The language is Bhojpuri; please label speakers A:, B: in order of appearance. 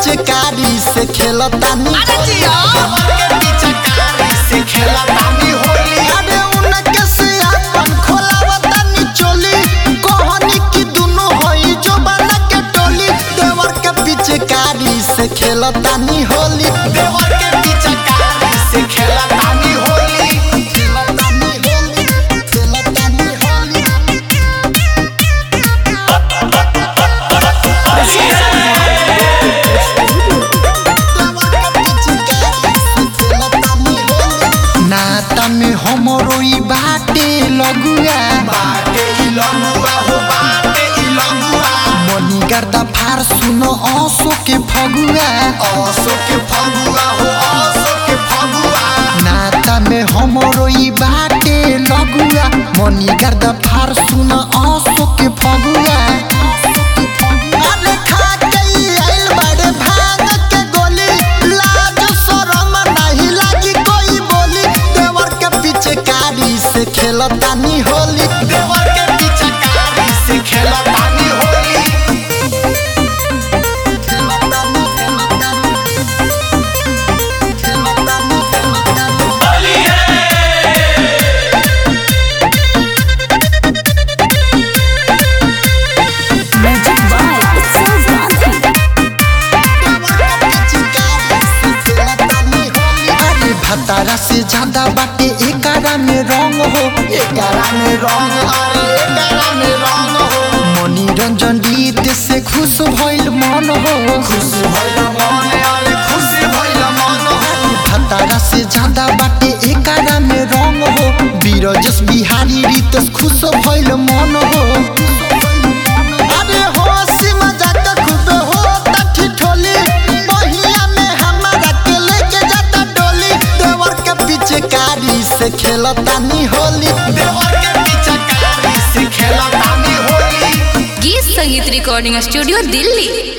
A: पिचकारी से खेलतानी
B: अरे जिया
C: देवर के पिचकारी से खेलतानी होली
A: अरे उनके से अपन खोलावतानी चोली कहनी की दुनु होई जो बना के टोली देवर के पिचकारी से खेलतानी होली
C: देवर के पिचकारी से खेलतानी होली
A: खेलतानी होली खेलतानी होली नाता में हमरो ई बाटे लगुआ
C: बाटे ई लंगुआ हो बाटे ई लंगुआ
A: मनी गर्दा फार सुनो आंसू के फगुआ
C: आसो के फगुआ हो आसो के फगुआ
A: नाता में हमरो ई बाटे लगुआ मनी गर्दा फार सुनो आंसू के फगुआ अरे खा के ई आइल बाड़े भांग के गोली लाज शरम नहीं लागी कोई बोली देवर के पीछे कारी से खेलतानी होली
C: देवर के पिचकारी से खेलतानी होली
A: खेलतानी खेलतानी खेलतानी खेलतानी
B: मैजिक बाय उत्सव गांधी
A: अरे भतारा से ज्यादा बाटे एकारा में रंग हो
C: एकरा में रंग अरे एकरा में रंग हो
A: मनी रंजन गीत से खुश भइल मन हो
C: खुश भइल मन अरे खुश भइल मन हो
A: भतारा से ज्यादा बाटे एकारा में रंग हो बीरजस बिहारी रितस खुश भइल मन हो अरे होशी मजाक खूबे होता ठिठोली बहिया में हमारा के लेके जाता डोली देवर के पीछे कारी से खेलतानी होली
C: देवर के पिचकारी से खेलतानी होली
B: गीत संगीत रिकॉर्डिंग स्टूडियो दिल्ली